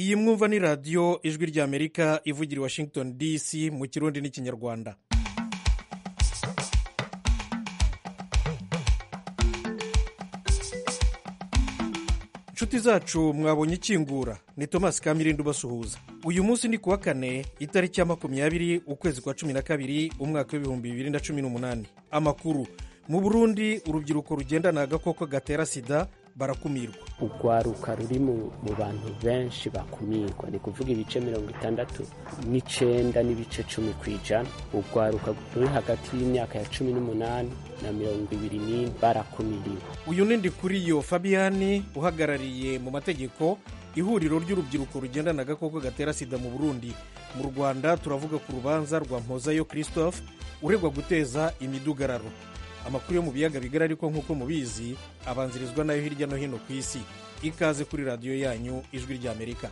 iyi mwumva ni radiyo ijwi ry'amerika ivugira i washington dc mu kirundi n'ikinyarwanda inshuti zacu mwabonye ikingura ni tomasi kamirindi ubasuhuza uyu munsi ni kuwa kane itariki ya makumyabiri ukwezi kwa cumi na kabiri umwaka w'ibihumbi bibiri na cumi n'umunani amakuru mu burundi urubyiruko rugendana agakoko gatera sida barakumirwa urwaruka ruri mu bantu benshi bakumirwa ni kuvuga ibice mirongo itandatu n'icenda n'ibice cumi ku ijana urwaruka ruri hagati y'imyaka ya cumi n'umunani na mirongo ibiri n'ine barakumiriwe uyu ni ndikuriyo fabiyani uhagarariye mu mategeko ihuriro ry'urubyiruko rugendana agakoko gatera sida mu burundi mu rwanda turavuga ku rubanza rwa mpozayo christophe uregwa guteza imidugararo amakuru yo mu biyaga bigari ariko nk'uko mubizi abanzirizwa nayo hirya no hino ku isi ikaze kuri radiyo yanyu ijwi ry'amerika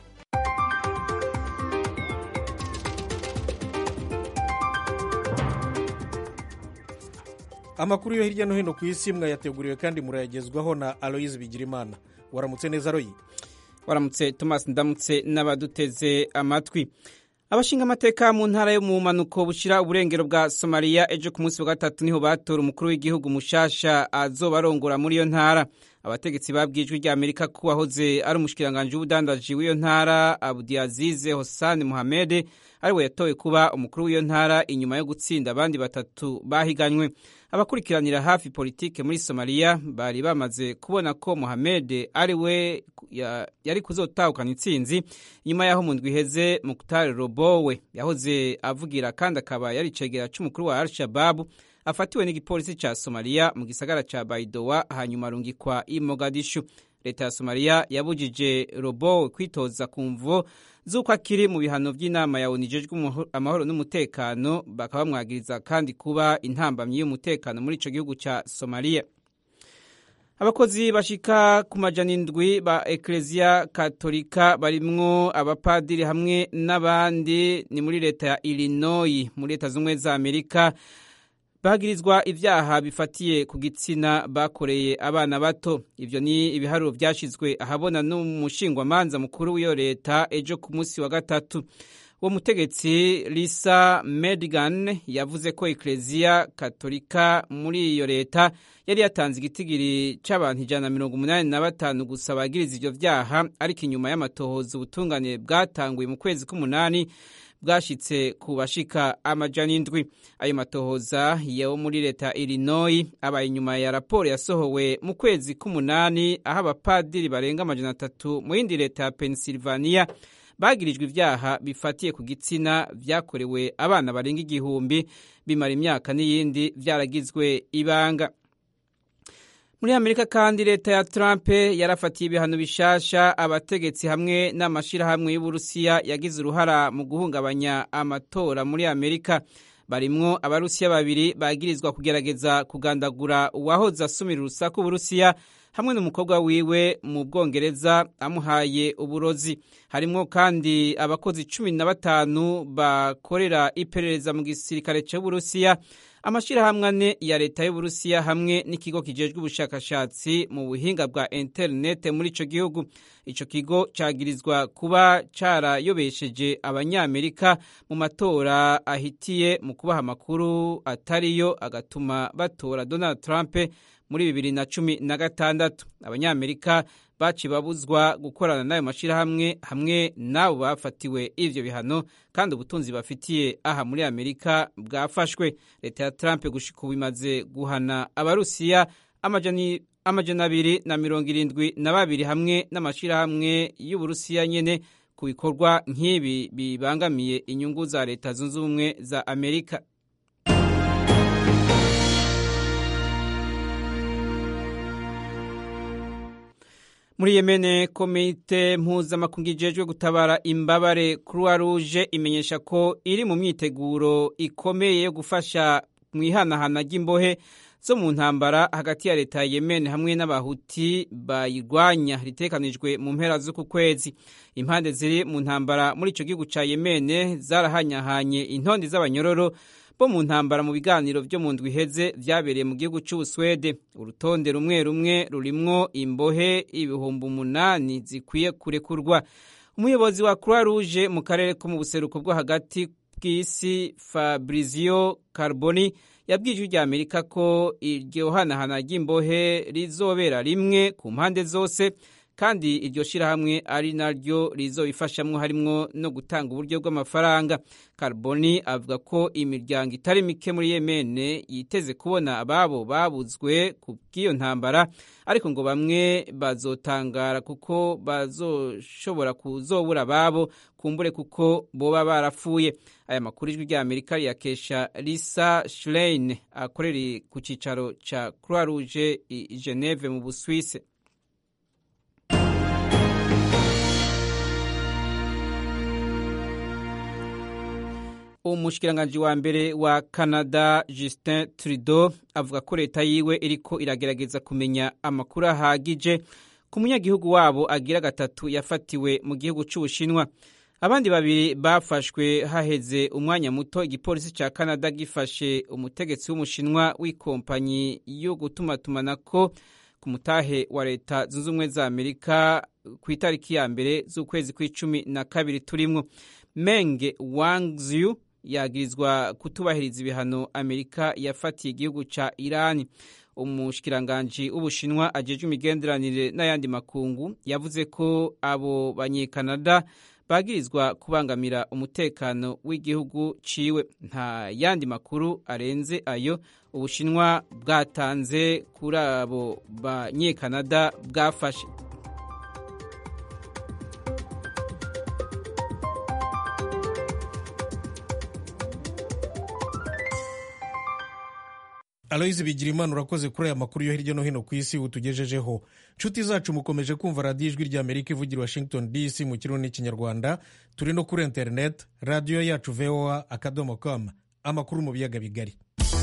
amakuru yo hirya no hino ku isi mwayateguriwe kandi murayagezwaho na aloyizi bigirimana waramutse neza royi waramutse tomasi ndamutse n'abaduteze amatwi abashinga amateka mu ntara yo mu mpanuko bushyira uburengero bwa somaliya ejo ku munsi wa gatatu niho batora umukuru w'igihugu mushasha azobarongora muri iyo ntara abategetsi babwijwe rya amerika ko wahoze ari umushikiranganji w'ubudandaji w'iyo ntara abudiazize hosani muhamede ariwe yatowe kuba umukuru w'iyo ntara inyuma yo gutsinda abandi batatu bahiganywe abakurikiranira hafi politike muri somaliya bari bamaze kubona ko muhamede ari we yari kuzotahukana intsinzi nyuma y'aho mu ndwi iheze mukutari robowe yahoze avugira kandi akaba yari icegera c'umukuru wa al shababu afatiwe n'igipolisi ca somaliya mu gisagara ca baidowa hanyuma arungikwa i mogadishu leta ya somaliya yabujije robowe kwitoza ku mvo z'uko akiri mu bihano by'inama ya onu ijejwe amahoro n'umutekano bakaba bamwagiriza kandi kuba intambamyi y'umutekano muri ico gihugu ca somaliya abakozi bashika ku majana indwi ba ekereziya katolika barimwo abapadiri hamwe n'abandi ni muri leta ya illinois muri leta z'ubumwe za amerika bagirizwa ibyaha bifatiye ku gitsina bakoreye abana bato ibyo ni ibiharuro byashyizwe ahabona n'umushingwamanza mukuru w'iyo leta ejo ku munsi wa gatatu uwo mutegetsi lisa medigan yavuze ko ekereziya katolika muri iyo leta yari yatanze igitigiri cy'abantu ijana na mirongo umunani na batanu gusa bagiriza ibyo byaha ariko inyuma y'amatohoza ubutungane bwatanguye mu kwezi k'umunani bwashyitse ku bashika amajana indwi ayo matohoza yo muri leta illinois abaye inyuma ya raporo yasohowe mu kwezi k'umunani aho abapadiri barenga amajana atatu mu yindi leta ya pennsylvania bagirijwe ibyaha bifatiye ku gitsina byakorewe abana barenga igihumbi bimara imyaka n'iyindi byaragizwe ibanga muri amerika kandi leta ya trump yarafatiye ibihano bishasha abategetsi hamwe n'amashyirahamwe y'uburusiya yagize uruhara mu guhungabanya amatora muri amerika barimwo abarusiya babiri bagirizwa kugerageza kugandagura uwahoze asumira urusaku uburusiya hamwe n'umukobwa wiwe mu bwongereza amuhaye uburozi harimwo kandi abakozi cumi na batanu bakorera iperereza mu gisirikare cy'uburusiya amashyirahamwe ane ya leta y'uburusiya hamwe n'ikigo kijejwe ubushakashatsi mu buhinga bwa interinete muri ico gihugu ico kigo cagirizwa kuba carayobesheje abanyamerika mu matora ahitiye mu kubaha amakuru atariyo agatuma batora donald trump muri bibiri na cumi na gatandatu abanyamerika baci babuzwa gukorana n'ayo mashyirahamwe hamwe n'abo bafatiwe ivyo bihano kandi ubutunzi bafitiye aha muri amerika bwafashwe leta ya trump gushika ubu imaze guhana abarusiya amajana abiri na mirongo irindwi na babiri hamwe n'amashyirahamwe y'uburusiya nyene ku bikorwa nk'ibi bibangamiye inyungu za leta zunze ubumwe za amerika muri yemene komite mpuzamakungu ijejwe gutabara imbabare croix rouge imenyesha ko iri mu myiteguro ikomeye yo gufasha mu ihanahana ry'imbohe zo mu ntambara hagati ya leta ya yemen hamwe n'abahuti bayirwanya ritekanijwe mu mpera z'uku kwezi impande ziri mu ntambara muri ico gihugu ca yemen zarahanyahanye intondi z'abanyororo bo mu ntambara mu biganiro byo mu ndwi iheze vyabereye mu gihugu c'Ubuswede urutonde rumwe rumwe rurimwo imbohe ibihumbi umunani zikwiye kurekurwa umuyobozi wa croix rouge mu karere ko mu buseruko bwo hagati bw'isi fabrizio carboni yabwije ijwi rya amerika ko iryo hanahana ry'imbohe rizobera rimwe ku mpande zose kandi iryo shyirahamwe ari naryo rizobifashamwo harimwo no gutanga uburyo bw'amafaranga carboni avuga ko imiryango itari mike muri yemene yiteze kubona ababo babuzwe ku bw'iyo ntambara ariko ngo bamwe bazotangara kuko bazoshobora kuzobura ababo kumbure kuko boba barapfuye aya makuru ijwi rya amerika riyakesha lisa schlein akorera ku cyicaro cya croix rouge i geneve mu busuwise umushikiranganji wa mbere wa canada justin trudeau avuga ko leta yiwe iriko iragerageza kumenya amakuru ahagije ku munyagihugu wabo agira gatatu yafatiwe mu gihugu c'ubushinwa abandi babiri bafashwe haheze umwanya muto igipolisi ca canada gifashe umutegetsi w'umushinwa w'ikompanyi yo gutumatumanako ku mutahe wa leta zunze ubumwe za amerika ku itariki ya mbere z'ukwezi kw'icumi na kabiri turimwo menge wangziu yagirizwa kutubahiriza ibihano amerika yafatiye igihugu ca irani umushikiranganji w'ubushinwa ajejwe imigenderanire n'ayandi makungu yavuze ko abo banyekanada bagirizwa kubangamira umutekano w'igihugu ciwe nta yandi makuru arenze ayo ubushinwa bwatanze kuri abo banyekanada bwafashe aloyizi bigira imana urakoze kuri aya makuru yo hirya no hino ku isi utugejejeho nshuti zacu mukomeje kumva radiyo ijwi rya amerika ivugira washington dc mu kirundi n'ikinyarwanda turi no kuri interineti radiyo yacu voa akadomo com amakuru mu biyaga bigari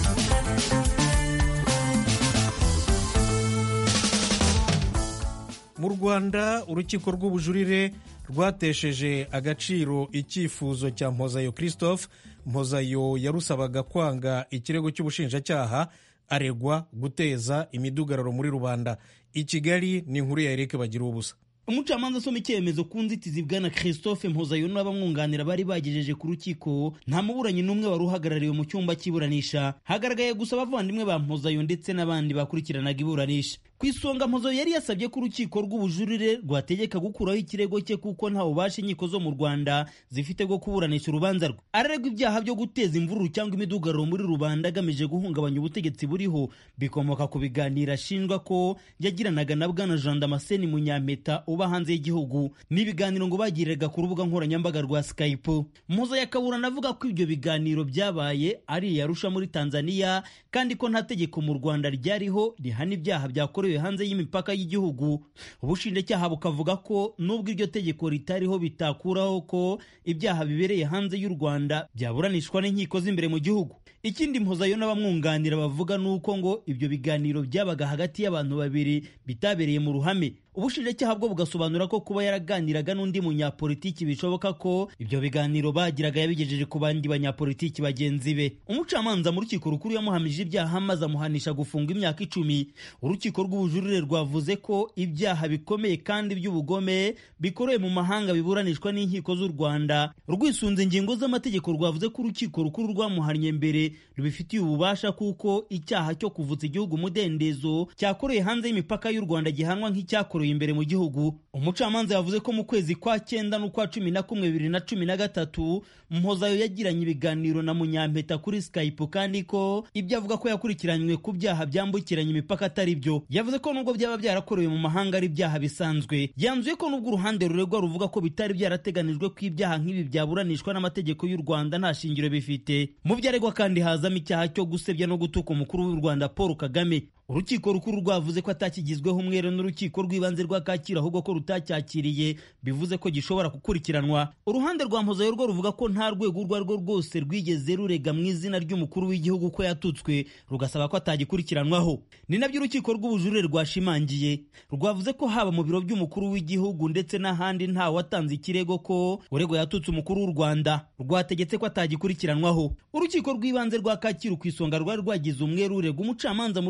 mu rwanda urukiko rw'ubujurire rwatesheje agaciro icyifuzo cya mpozayo christophe mpozayo yarusabaga kwanga ikirego cy'ubushinjacyaha aregwa guteza imidugararo muri rubanda i kigali ni inkuru ya erike bagira ubusa umucamanza asoma icyemezo ku nzitizi bwana christophe mpozayo n'abamwunganira bari bagejeje ku rukiko nta muburanyi n'umwe wari uhagarariwe mu cyumba cy'iburanisha hagaragaye gusa abavandimwe ba mpozayo ndetse n'abandi bakurikiranaga iburanisha ku isonga mpozayo yari yasabye ko urukiko rw'ubujurire rwategeka gukuraho ikirego cye kuko nta bubasha inkiko zo mu rwanda zifite bwo kuburanisha urubanza rwe araregwa ibyaha byo guteza imvururu cyangwa imidugararo muri rubanda agamije guhungabanya ubutegetsi buriho bikomoka ku biganiro ashinjwa ko yagiranaga na bwana jean damascene munyampeta uba hanze y'igihugu n'ibiganiro ngo bagiriraga ku rubuga nkoranyambaga rwa skype mpozayo akaburana avuga ko ibyo biganiro byabaye ari iyarusha muri tanzania kandi ko nta tegeko mu rwanda ryariho rihana ibyaha byakorewe hanze y'imipaka y'igihugu ubushinjacyaha bukavuga ko nubwo iryo tegeko ritariho bitakuraho ko ibyaha bibereye hanze y'u rwanda byaburanishwa n'inkiko z'imbere mu gihugu ikindi mpozayo n'abamwunganira bavuga ni uko ngo ibyo biganiro byabaga hagati y'abantu babiri bitabereye mu ruhame ubushinjacyaha bwo bugasobanura ko kuba yaraganiraga n'undi munyapolitiki bishoboka ko ibyo biganiro bagiraga yabigejeje ku bandi banyapolitiki bagenzi be umucamanza mu rukiko rukuru yamuhamije ibyaha maze amuhanisha gufunga imyaka icumi urukiko rw'ubujurire rwavuze ko ibyaha bikomeye kandi by'ubugome bikorewe mu mahanga biburanishwa n'inkiko z'u rwanda rwisunze ingingo z'amategeko rwavuze ko urukiko rukuru rwamuhannye mbere rubifitiye ububasha kuko icyaha cyo kuvutsa igihugu umudendezo cyakorewe hanze y'imipaka y'u rwanda gihanwa nk'icyakorewe imbere mu gihugu umucamanza yavuze ko mu kwezi kwa cyenda n'ukwa cumi na kumwe bibiri na cumi na gatatu mpozayo yagiranye ibiganiro na munyampeta kuri skype kandi ko ibyo avuga ko yakurikiranywe ku byaha byambukiranya imipaka atari byo yavuze ko nubwo byaba byarakorewe mu mahanga ari ibyaha bisanzwe yanzuye ko nubwo uruhande ruregwa ruvuga ko bitari byarateganijwe ko ibyaha nk'ibi byaburanishwa n'amategeko y'u rwanda nta shingiro bifite mu byo aregwa kandi hazamo icyaha cyo gusebya no gutuka umukuru w'u rwanda paul kagame urukiko rukuru rwavuze ko atakigizweho umwere n'urukiko rw'ibanze rwa kacyiru ahubwo ko rutacyakiriye bivuze ko gishobora gukurikiranwa uruhande rwa mpozayo rwo ruvuga ko nta rwego urwo ari rwo rwose rwigeze rurega mu izina ry'umukuru w'igihugu ko yatutswe rugasaba ko atagikurikiranwaho ni nabyo urukiko rw'ubujurire rwashimangiye rwavuze ko haba mu biro by'umukuru w'igihugu ndetse n'ahandi nta watanze ikirego ko uregwa yatutse umukuru w'u rwanda rwategetse ko atagikurikiranwaho urukiko rw'ibanze rwa kacyiru ku isonga rwari rwagize umwere urega umucamanza mu rukiko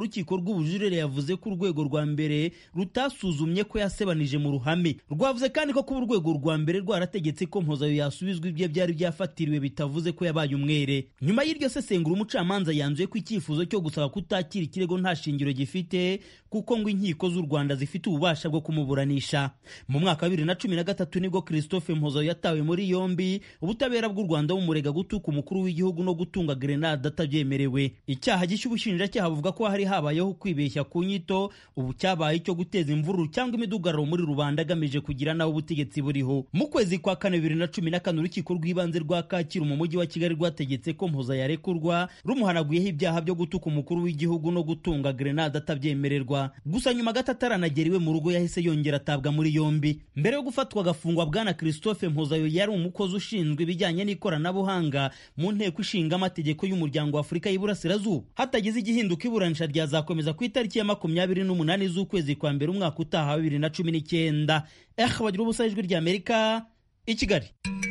rw'ubujurire yavuze ko urwego rwa mbere rutasuzumye ko yasebanije mu ruhame rwavuze kandi ko kuba urwego rwa mbere rwarategetse ko mpozayo yasubizwa ibyo byari byafatiriwe bitavuze ko yabaye umwere nyuma y'iryo sesengura umucamanza yanzuye ko icyifuzo cyo gusaba kutakira ikirego nta shingiro gifite kuko ngo inkiko z'u rwanda zifite ububasha bwo kumuburanisha mu mwaka wa bibiri na cumi na gatatu nibwo christophe mpozayo yatawe muri yombi ubutabera bw'u rwanda bumurega gutuka umukuru w'igihugu no gutunga grenade atabyemerewe icyaha gishya ubushinjacyaha buvuga ko hari habayeho kwibeshya ku nyito ubu cyabaye icyo guteza imvururu cyangwa imidugararo muri rubanda agamije kugira naho ubutegetsi buriho mu kwezi kwa kane bibiri na cumi na kane urukiko rw'ibanze rwa kacyiru mu mujyi wa kigali rwategetse ko mpoza yarekurwa rumuhanaguyeho ibyaha byo gutuka umukuru w'igihugu no gutunga grenade atabyemererwa gusa nyuma gato ataranagera iwe mu rugo yahise yongera atabwa muri yombi mbere yo gufatwa agafungwa bwana christophe mpozayo yari umukozi ushinzwe ibijyanye n'ikoranabuhanga mu nteko ishinga amategeko y'umuryango wa afurika y'iburasirazuba hatagize igihinduka iburanisha ryazakomeza ku itariki ya makumyabiri n'umunani z'ukwezi kwa mbere umwaka utaha wa bibiri na cumi n'icyenda eh bagira ubusa ijwi ry'amerika i kigali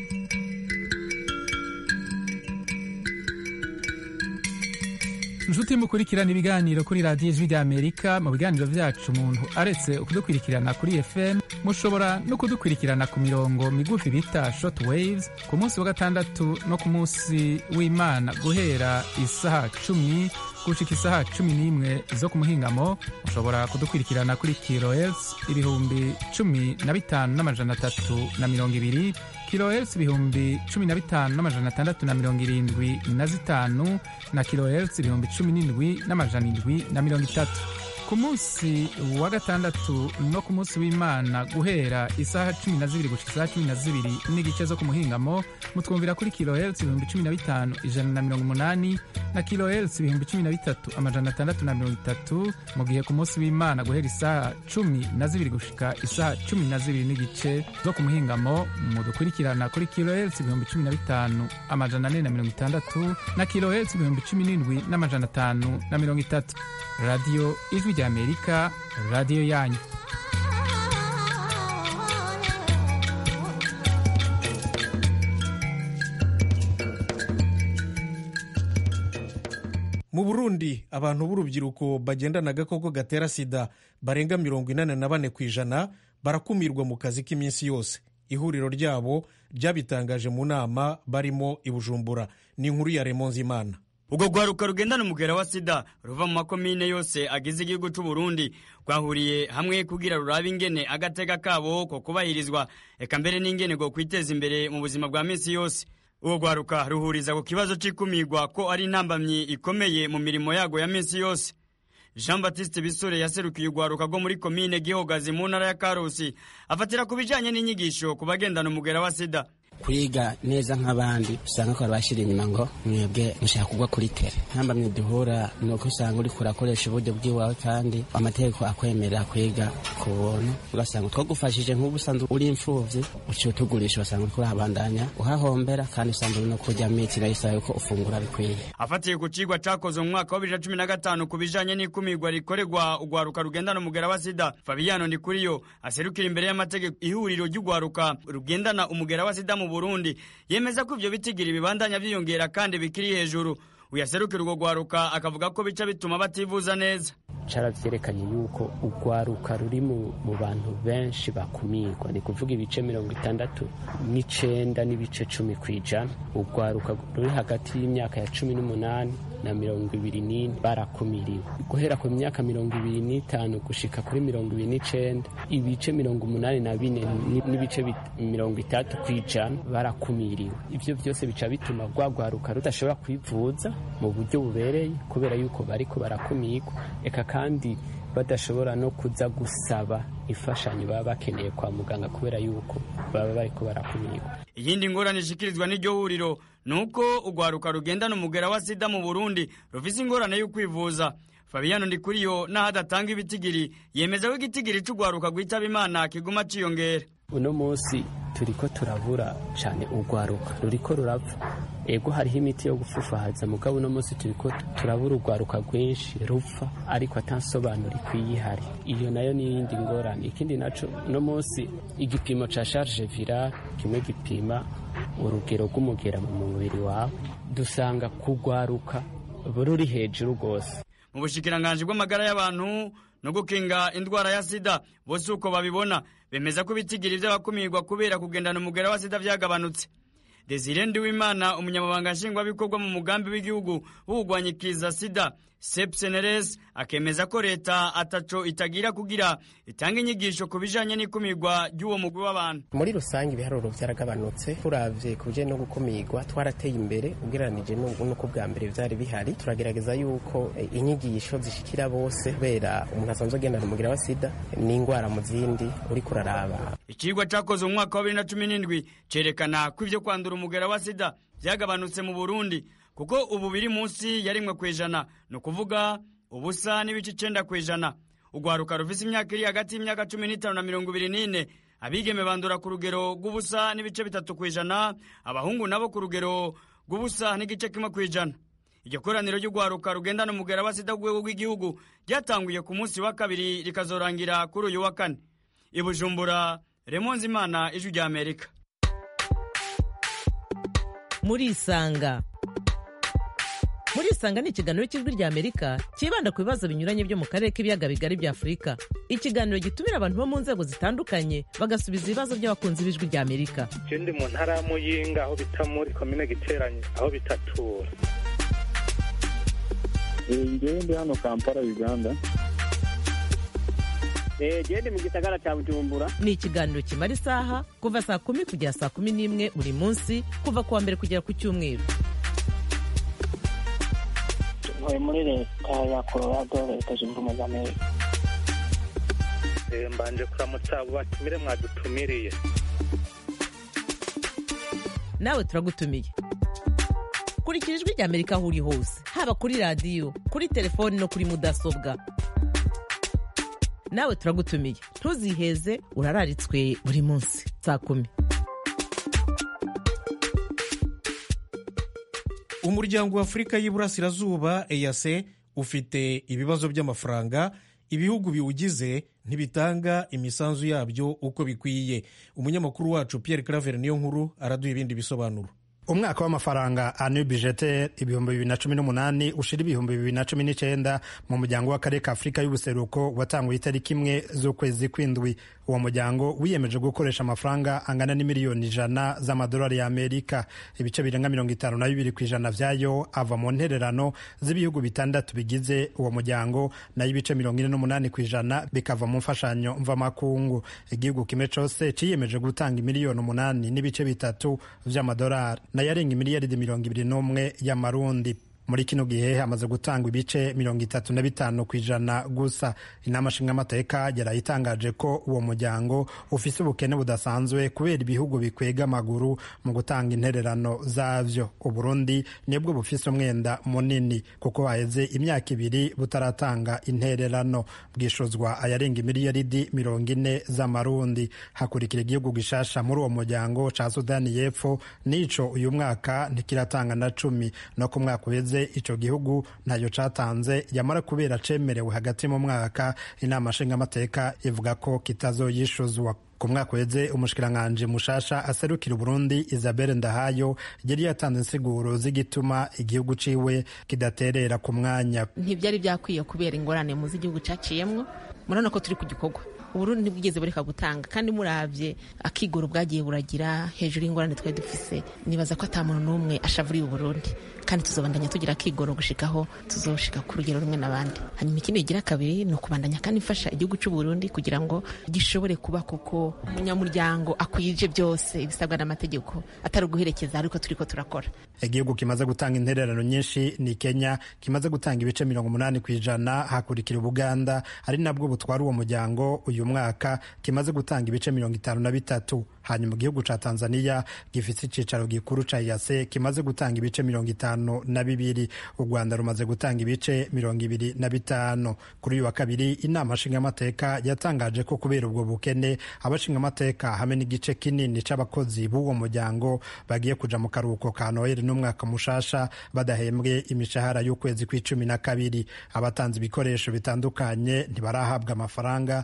inshuti mukurikirana ibiganiro kuri radiyo ijwi ry'amerika mu biganiro byacu umuntu aretse kudukurikirana kuri fm mushobora no kudukurikirana ku mirongo migufi bita short waves ku munsi wa gatandatu no ku munsi w'imana guhera isaha cumi gushika isaha cumi n'imwe zo ku muhingamo mushobora kudukurikirana kuri kilohertz ibihumbi cumi na bitanu n'amajana atatu na mirongo ibiri kilohertz ibihumbi cumi na bitanu n'amajana atandatu na mirongo irindwi na zitanu na kilohertz ibihumbi cumi n'indwi n'amajana indwi na mirongo itatu ku munsi wa gatandatu no ku munsi w'imana guhera isaha cumi na zibiri gushika isaha cumi na zibiri n'igice zo ku muhingamo mutwumvira kuri kilohertz ibihumbi cumi na bitanu ijana na mirongo umunani na kilohertz ibihumbi cumi na bitatu amajana atandatu na mirongo itatu mu gihe ku munsi w'imana guhera isaha cumi na zibiri gushika isaha cumi na zibiri n'igice zo ku muhingamo mudukurikirana kuri kilohertz ibihumbi cumi na bitanu amajana ane na mirongo itandatu na kilohertz ibihumbi cumi n'indwi n'amajana atanu na mirongo itatu radiyo ijwi ry'amerika radiyo yanyu mu burundi abantu b'urubyiruko bagendana agakoko gatera sida barenga mirongo inani na bane ku ijana barakumirwa mu kazi k'iminsi yose ihuriro ryabo ryabitangaje mu nama barimo i bujumbura ni inkuru ya remonzimana ubwo rwaruka rugendana umugera wa sida ruva mu makomine yose agize igihugu cy'u Burundi rwahuriye hamwe kugira rurabe ingene agateka kabo ko kubahirizwa eka mbere n'ingene go kwiteza imbere mu buzima bwa minsi yose uwo rwaruka ruhuriza ku kibazo c'ikumirwa ko ari intambamyi ikomeye mu mirimo yago ya minsi yose jean batiste bisore yaserukiye urwaruka rwo muri komine gihogazi mu ntara ya karusi afatira ku bijanye n'inyigisho ku bagendana umugera wa sida kwiga neza nk'abandi usanga ko bashyira inyuma ngo mwebwe mushaka kugwa kuri tere ntamba mwiduhura ni uko usanga uri kurakoresha uburyo bw'iwawe kandi amategeko akwemerera kwiga ku buntu ugasanga twagufashije nk'ubu usanzwe uri imfubyi uciye utugurisha ugasanga uri kurahabandanya uhahombera kandi usanga uri no kurya miti nayo isaba yuko ufungura bikwiye afatiye ku cigwa cakozwe mu mwaka wa bibiri na cumi na gatanu ku bijanye n'ikumirwa rikorerwa urwaruka rugendana umugera wa sida fabiyano ndikuriyo aserukira imbere y'amategeko ihuriro ry'urwaruka rugendana umugera wa sida mu burundi yemeza ko ivyo bitigiri bibandanya vyiyongera kandi bikiri hejuru uyaserukira urwo rwaruka akavuga ko bica bituma bativuza neza caravyerekanye yuko urwaruka ruri mu bantu benshi bakumirwa ni kuvuga ibice mirongo itandatu n'icenda n'ibice cumi kw'ijana urwaruka ruri hagati y'imyaka ya cumi n'umunani na mirongo ibiri n'ine barakumiriwe guhera ku myaka mirongo ibiri n'itanu gushika kuri mirongo ibiri n'icenda ibice mirongo umunani na bine n'ibice mirongo itatu kw'ijana barakumiriwe ivyo vyose bica bituma rwagwaruka rudashobora kwivuza mu buryo bubereye kubera yuko bariko barakumirwa eka kandi badashobora no kuza gusaba imfashanyo baba bakeneye kwa muganga kubera yuko baba bariko barakumirwa iyindi ngorane ishikirizwa n'iryo huriro ni uko urwaruka rugendana umugera wa sida mu burundi rufise ingorane yo kwivuza fabiyano ndikuriyo n'aho adatanga ibitigiri yemeza ko igitigiri c'urwaruka rwitaba imana kiguma ciyongera uno munsi turiko turabura cane urwaruka ruriko rurapfa ego hariho imiti yo gufufahaza mugabo uno munsi turiko turabura urwaruka rwinshi rupfa ariko atansobanura ikwiye ihari iyo nayo ni iyindi ngorane ikindi naco uno munsi igipimo ca charge virale kimwe gipima urugero rw'umugera mu mubiri wawe dusanga kugwaruka ruri hejuru rwose mu bushikiranganji bw'amagara y'abantu no gukinga indwara ya sida bose uko babibona bemeza ko ibitigiri by'abakumirwa kubera kugendana umugera wa sida byagabanutse desire ndiwimana umunyamabanga nshingwabikorwa mu mugambi w'igihugu w'ubugwanyikiza sida sepseneres akemeza ko leta ataco itagira kugira itanga inyigisho ku bijanye n'ikumirwa ry'uwo mugwi w'abantu muri rusange ibiharuro byaragabanutse turavye ku bijanye no gukumirwa twarateye imbere ugereranije n'uko bwa mbere vyari bihari turagerageza yuko eh, inyigisho zishikira bose kubera umuntu asanzwe agendana umugira wa sida n'ingwara mu zindi uriko uraraba icigwa cakozwe mu mwaka wa bibiri na cumi n'indwi cerekana ko ivyo kwandura umugera wa sida vyagabanutse mu burundi kuko ubu biri munsi ya rimwe ku ijana ni ukuvuga ubusa n'ibice icenda ku ijana urwaruka rufise imyaka iri hagati y'imyaka cumi n'itanu na mirongo ibiri n'ine abigeme bandura ku rugero rw'ubusa n'ibice bitatu ku ijana abahungu nabo ku rugero rw'ubusa n'igice kimwe ku ijana iryo koraniro ry'urwaruka rugendana umugera wa sida ku rwego rw'igihugu ryatanguye ku munsi wa kabiri rikazorangira kuri uyu wa kane i bujumbura remonze imana ijwi rya amerika murisanga murisanga ni ikiganiro cy'ijwi rya amerika cyibanda ku bibazo binyuranye byo mu karere k'ibiyaga bigari bya afurika ikiganiro gitumira abantu bo mu nzego zitandukanye bagasubiza ibibazo by'abakunzi b'ijwi rya amerika je ndi mu ntara ya muyinga aho bita muri komine giteranye aho bitatura ngewe ndi hano kampala uganda gende mu gisagara cya bujumbura ni ikiganiro kimara isaha kuva saa kumi kugera saa kumi n'imwe buri munsi kuva ku wa mbere kugera ku cyumweru ntuye muri leta ya colorado leta zunze ubumwe za amerika Eh, mbanje kuramutsa abo batumire mwadutumiriye nawe turagutumiye kurikira ijwi rya amerika aho uri hose haba kuri radiyo kuri telefoni no kuri mudasobwa nawe turagutumiye ntuziheze urararitswe buri munsi saa kumi umuryango wa afurika y'iburasirazuba eyase ufite ibibazo by'amafaranga ibihugu biwugize ntibitanga imisanzu yabyo uko bikwiye umunyamakuru wacu pierre claver niyo nkuru araduha ibindi bisobanuro umwaka w'amafaranga anu bijete ibihumbi bibiri na cumi n'umunani ushira ibihumbi bibiri na cumi n'icyenda mu muryango w'akarere ka afurika y'ubuseruko watanguye itariki imwe z'ukwezi kw'indwi uwo muryango wiyemeje gukoresha amafaranga angana n'imiliyoni ijana z'amadolari y'amerika ibice birenga mirongo itanu na bibiri ku ijana vyayo ava mu ntererano z'ibihugu bitandatu bigize uwo muryango nayo ibice mirongo ine n'umunani ku ijana bikava mu mfashanyo mvamakungu igihugu kimwe cose ciyemeje gutanga imiliyoni umunani n'ibice bitatu vy'amadolari nayo arenga imiliyaridi mirongo ibiri n'umwe y'amarundi muri kino gihe hamaze gutangwa ibice mirongo itatu na bitanu ku ijana gusa inama nshingamateka yarayitangaje ko uwo muryango ufise ubukene budasanzwe kubera ibihugu bikwega amaguru mu gutanga intererano zavyo uburundi nibwo bufise umwenda munini kuko haheze imyaka ibiri butaratanga intererano bwishuzwa ayarenga imiliyaridi mirongo ine z'amarundi hakurikira igihugu gishasha muri uwo muryango ca sudani y'epfo n'ico uyu mwaka ntikiratanga na cumi no ku mwaka uheze ico gihugu ntayo catanze yamara kubera cemerewe hagati mu mwaka inama nshingamateka ivuga ko kitazoyishuzwa ku mwaka uheze umushikiranganji mushasha aserukira uburundi isabelle ndahayo yari yatanze insiguro z'igituma igihugu ciwe kidaterera ku mwanya ntibyari byakwiye kubera ingorane muzi igihugu caciyemwo murabona ko turi ku gikorwa uburundi ntibwigeze bureka gutanga kandi muravye akigoro bwagiye buragira hejuru y'ingorane twari dufise nibaza ko ata muntu n'umwe ashavuriye uburundi kandi tuzobandanya tugira akigoro gushikaho tuzoshika ku rugero rumwe n'abandi hanyuma ikindi igira kabiri ni ukubandanya kandi mfasha igihugu c'uburundi kugira ngo gishobore kuba koko umunyamuryango akwije byose ibisabwa n'amategeko atari uguherekeza ariko turiko turakora igihugu kimaze gutanga intererano nyinshi ni kenya kimaze gutanga ibice mirongo umunani ku ijana hakurikira ubuganda ari nabwo butwara uwo muryango uyu mwaka kimaze gutanga ibice mirongo itanu na bitatu hanyuma igihugu ca tanzania gifite icicaro gikuru ca yase kimaze gutanga ibice mirongo itanu na bibiri u rwanda rumaze gutanga ibice mirongo ibiri na bitanu kuri uyu wa kabiri inama nshingamateka yatangaje ko kubera ubwo bukene abashingamateka hamwe n'igice kinini c'abakozi b'uwo muryango bagiye kuja mu karuhuko ka noheli n'umwaka mushasha badahembwe imishahara y'ukwezi kw'icumi na kabiri abatanze ibikoresho bitandukanye ntibarahabwa amafaranga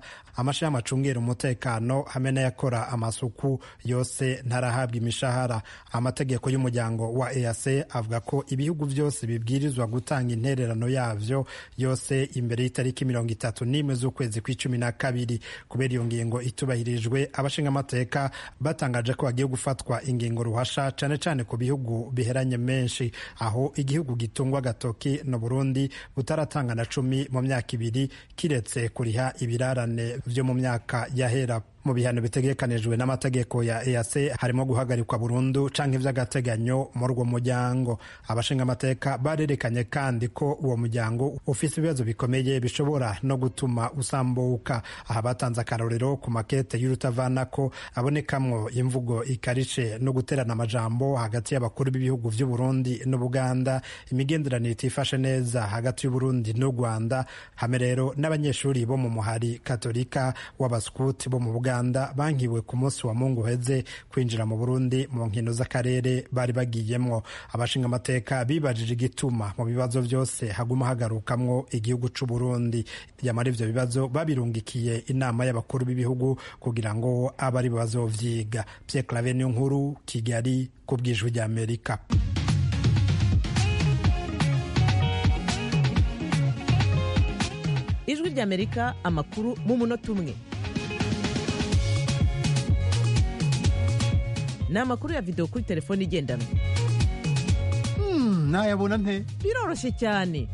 amashirahamwe acungera umutekano hamwe n'ayakora amasuku yose ntarahabwa imishahara amategeko y'umuryango wa EAC avuga ko ibihugu byose bibwirizwa gutanga intererano yavyo yose imbere y'itariki mirongo itatu n'imwe z'ukwezi kw'icumi na kabiri kubera iyo ngingo itubahirijwe abashinga amateka batangaje ko bagiye gufatwa ingingo ruhasha cane cane ku bihugu biheranye menshi aho igihugu gitungwa agatoki no Burundi butaratanga na cumi mu myaka ibiri kiretse kuriha ibirarane vyo mu myaka yahera mu bihano bitegekanijwe n'amategeko ya EAC harimo guhagarikwa burundu canke ivy'agateganyo muri uwo muryango abashinga amateka barerekanye kandi ko uwo muryango ufise ibibazo bikomeye bishobora no gutuma usambuka aha batanze akarorero ku makete y'urutavanako abonekamwo imvugo ikarishe no guterana amajambo hagati y'abakuru b'ibihugu vy'u Burundi n'Ubuganda imigenderanire itifashe neza hagati y'u Burundi n'u Rwanda hamwe rero n'abanyeshuri bo mu muhari katolika w'abaskuti bo mu Buganda Uganda bankiwe ku munsi wa Mungu heze kwinjira mu Burundi mu nkino z'akarere bari bagiyemwo abashinga amateka bibajije igituma mu bibazo byose haguma hagarukamwo igihugu c'u Burundi yamara ivyo bibazo babirungikiye inama y'abakuru b'ibihugu kugira ngo abe ari bazovyiga Pierre Claver niyo nkuru Kigali ku bw'ijwi rya Amerika ijwi ry'amerika amakuru mu munota umwe ni amakuru ya videwo kuri telefone igendanwa nayabona nte biroroshye cyane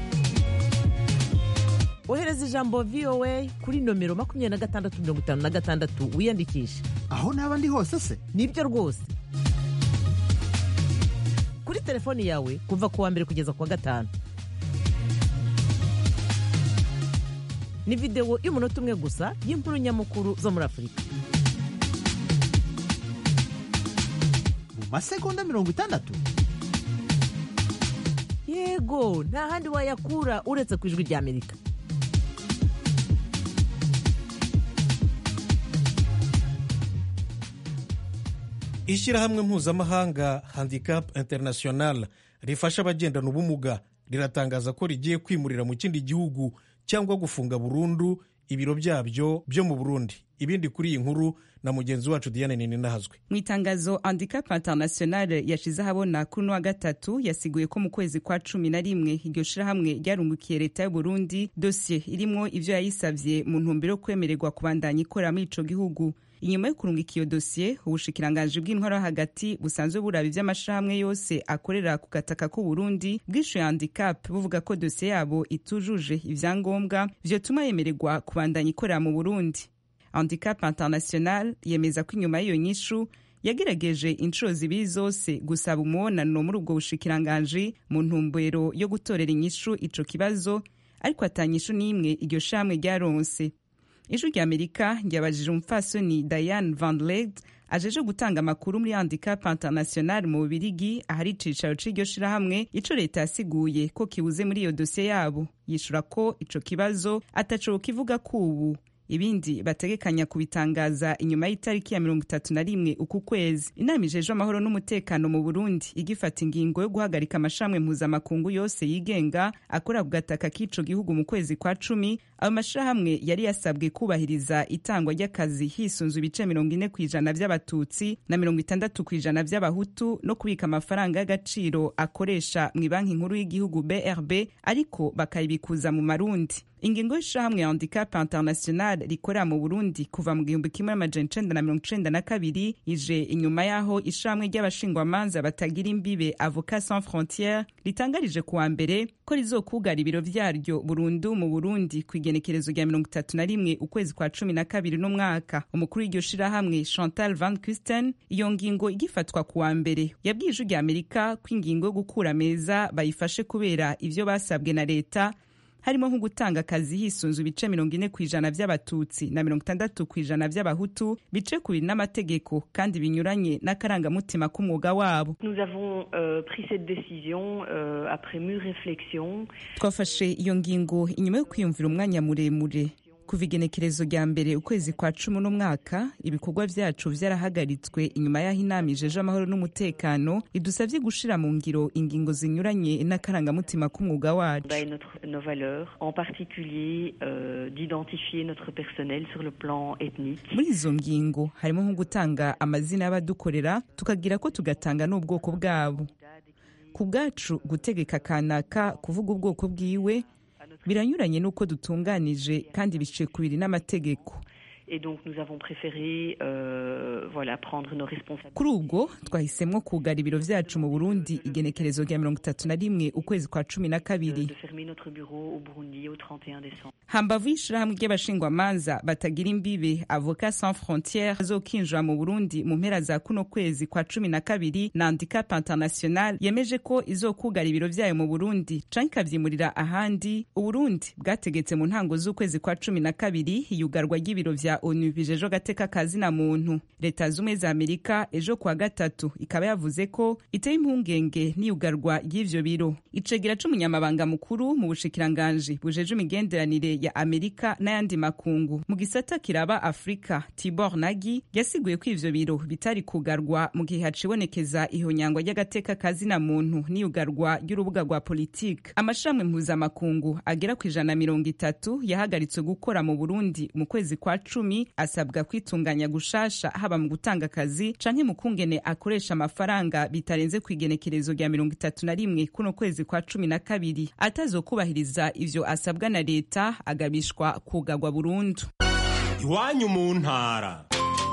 ohereza ijambo voa kuri nomero makumyabiri na gatandatu mirongo itanu na gatandatu wiyandikishe aho naba ndi hose se nibyo rwose kuri telefoni yawe kuva ku wa mbere kugeza ku wa gatanu ni videwo y'umunota umwe gusa y'inkuru nyamukuru zo muri afurika mu masegonda mirongo itandatu yego nta handi wayakura uretse ku ijwi ry'amerika ishyirahamwe mpuzamahanga handicap international rifasha abagendana ubumuga riratangaza ko rigiye kwimurira mu kindi gihugu cyangwa gufunga burundu ibiro byabyo byo mu burundi ibindi kuri iyi nkuru na mugenzi wacu diane ninahazwe mu itangazo handicap international yashize ahabona kuri uno wa gatatu yasiguye ko mu kwezi kwa cumi na rimwe iryo shirahamwe ryarungukiye leta y'uburundi dosiye irimwo ivyo yayisavye mu ntumbero yo kwemererwa kubandanya ikorera muri ico gihugu inyuma yo kurungika iyo dosiye ubushikiranganji bw'intwaro hagati busanzwe buraba ivy'amashirahamwe yose akorera ku gataka k'uburundi bwishuye handicap buvuga ko dosiye yabo itujuje ivyangombwa vyotuma yemererwa kubandanya ikorera mu burundi handicap international yemeza ko inyuma y'iyo nyishu yagerageje inshuro zibiri zose gusaba umubonano muri ubwo bushikiranganji mu ntumbero yo gutorera inyishu ico kibazo ariko atanyishu n'imwe iryo shamwe ryaronse ijwi rya amerika ryabajije umupfasoni diane van led ajeje gutanga amakuru muri handicap international mu bubirigi ahari icicaro c'iryo shirahamwe ico leta yasiguye ko kibuze muri iyo dosiye yabo yishura ko ico kibazo ataco kivuga kubu ibindi bategekanya kubitangaza inyuma y'itariki ya mirongo itatu na rimwe uku kwezi inama ijejwe amahoro n'umutekano mu burundi igifata ingingo yo guhagarika amashami mpuzamakungu yose yigenga akora ku gataka k'ico gihugu mu kwezi kwa cumi ayo mashirahamwe yari yasabwe kubahiriza itangwa ry'akazi hisunzwe ibice mirongo ine ku ijana vy'abatutsi na mirongo itandatu ku ijana vy'abahutu no kubika amafaranga y'agaciro akoresha mu banki nkuru y'igihugu brb ariko bakayibikuza mu marundi ingingo y'ishirahamwe handicap international rikorera mu burundi kuva mu gihumbi kimwe amajana icenda na mirongo icenda na kabiri ije inyuma y'aho ishirahamwe ry'abashingwamanza batagira imbibe avocat sans frontiere ritangarije kuwa mbere ko rizokugara ibiro vyaryo burundu mu burundi ku igenekerezo rya mirongo itatu na rimwe ukwezi kwa cumi na kabiri n'umwaka umukuru w'iryo shirahamwe chantal van kusten iyo ngingo igifatwa kuwa mbere yabwiye ijwi rya amerika ko ingingo yo gukura meza bayifashe kubera ivyo basabwe na leta harimo nko gutanga akazi hisunzwe ibice mirongo ine ku ijana vy'abatutsi na mirongo itandatu ku ijana vy'abahutu bice kubiri n'amategeko kandi binyuranye n'akarangamutima k'umwuga wabo Nous avons euh, pris cette décision euh, après mûre réflexion. twafashe iyo ngingo inyuma yo kwiyumvira umwanya muremure kuva igenekerezo rya mbere ukwezi kwa cumi n'umwaka ibikorwa vyacu vyarahagaritswe inyuma y'aho inama ijeje amahoro n'umutekano idusavye gushira mu ngiro ingingo zinyuranye n'akarangamutima k'umwuga wacu et notre, nos valeurs, en particulier euh, d'identifier notre personnel sur le plan ethnique. muri izo ngingo harimo nko gutanga amazina y'abadukorera tukagira ko tugatanga n'ubwoko bwabo ku bwacu gutegeka kanaka kuvuga ubwoko bwiwe biranyuranye n'uko dutunganije kandi biciye ku biri n'amategeko Et donc nous avons préféré euh, voilà, prendre nos responsabilités. kuri ubwo twahisemwo kugara ibiro vyacu mu burundi igenekerezo rya mirongo itatu na rimwe ukwezi kwa cumi na kabiri de fermer notre bureau au Burundi au 31 décembre. hambavu y'ishirahamwe ry'abashingwamanza batagira imbibe avoka sans frontiere azokinjira mu burundi mu mpera za kuno kwezi kwa cumi na kabiri na handicap international yemeje ko izokugara ibiro vyayo mu burundi canke ikavyimurira ahandi uburundi bwategetse mu ntango z'ukwezi kwa cumi na kabiri iyugarwa ry'ibiro vya onu bijejwe agateka ka zina muntu leta z'ubumwe za amerika ejo kuwa gatatu ikaba yavuze ko iteye impungenge n'iyugarwa ry'ivyo biro icegera c'umunyamabanga mukuru mu bushikiranganji bujeje imigenderanire ya amerika n'ayandi makungu mu gisata kiraba afurika tibor nagi yasiguye ko ivyo biro bitari kugarwa mu gihe hacibonekeza ihonyangwa ry'agateka ka zina muntu n'iyugarwa ry'urubuga rwa politike amashirahamwe mpuzamakungu agera ku ijana na mirongo itatu yahagaritswe gukora mu burundi mu kwezi kwa cumi asabwa kwitunganya gushasha haba mu gutanga akazi canke mu kungene akoresha amafaranga bitarenze ku igenekerezo rya mirongo itatu na rimwe kuno kwezi kwa cumi na kabiri atazokubahiriza ivyo asabwa na leta agabishwa kugagwa burundu iwanyu mu ntara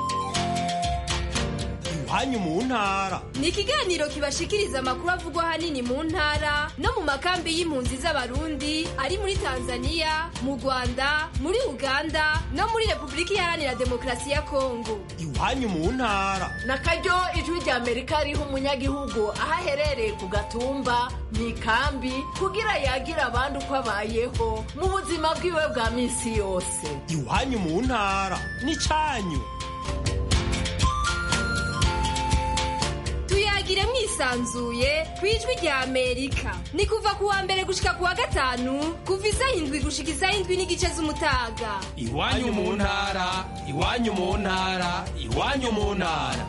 iwanyu mu ntara ni ikiganiro kibashikiriza amakuru avugwa ahanini mu ntara no mu makambi y'impunzi z'abarundi ari muri tanzania mu rwanda muri uganda no muri repubulika iharanira demokarasi ya kongo iwanyu mu ntara na karyo ijwi rya amerika riha umunyagihugu aho aherereye ku gatumba mu ikambi kugira yagire abandi uko abayeho mu buzima bwiwe bwa minsi yose iwanyu mu ntara n'icanyu tuyagire mwisanzuye ku ijwi rya amerika ni kuva ku wa mbere gushika ku wa gatanu kuva isaha indwi gushika isaha indwi n'igice z'umutaga iwanyu mu ntara iwanyu mu ntara iwanyu mu ntara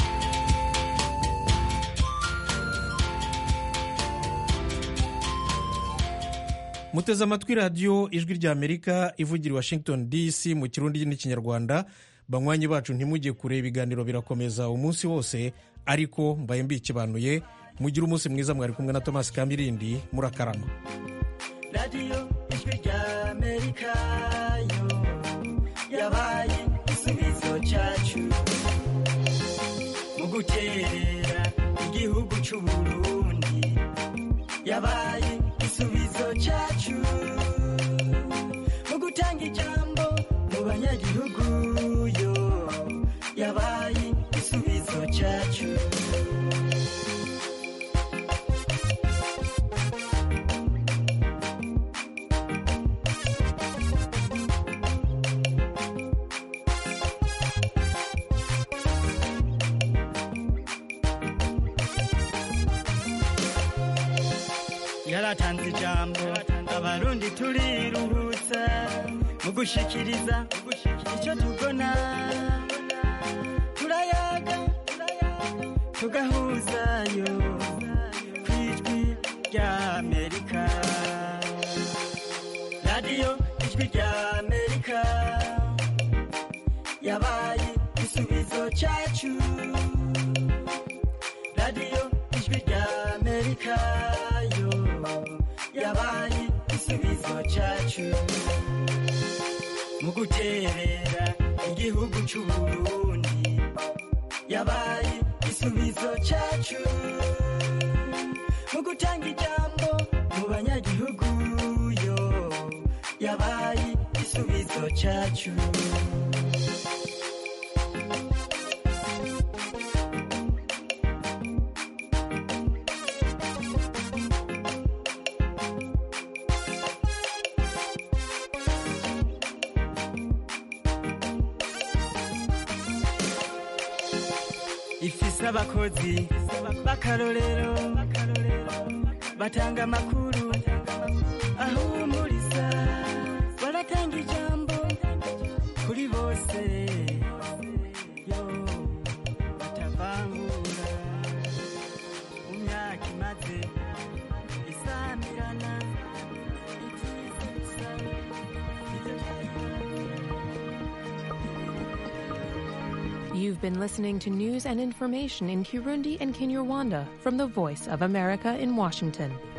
muteze amatwi radiyo ijwi rya amerika ivugira i washington dc mu kirundi n'ikinyarwanda banywanyi bacu ntimujye kure ibiganiro birakomeza umunsi wose ariko mbaye mbikibanuye mugire umunsi mwiza mwari kumwe na thomas kamirindi murakarama radiyo ijwi rya amerika yo yabaye igisubizo cyacu mu guterera igihugu cy'u burundi yabaye igisubizo cyacu mu gutanga ijambo mu banyagihugu yo yabaye igisubizo cyacu yaratanze ijambo abarundi turiruhutsa mu gushikiriza icyo tubona turayaga tugahuzayo ku ijwi rya amerika radiyo ijwi rya amerika yabaye igisubizo cyacu radiyo ijwi rya amerika yo yabaye igisubizo cyacu mu guterera igihugu cy'u burundi yabaye igisubizo cyacu mu gutanga ijambo mu banyagihugu yo yabaye igisubizo cyacu ifise abakozi b'akarorero batanga amakuru ahumuriza baratanga ijambo You've been listening to news and information in Kirundi and Kinyarwanda from the Voice of America in Washington.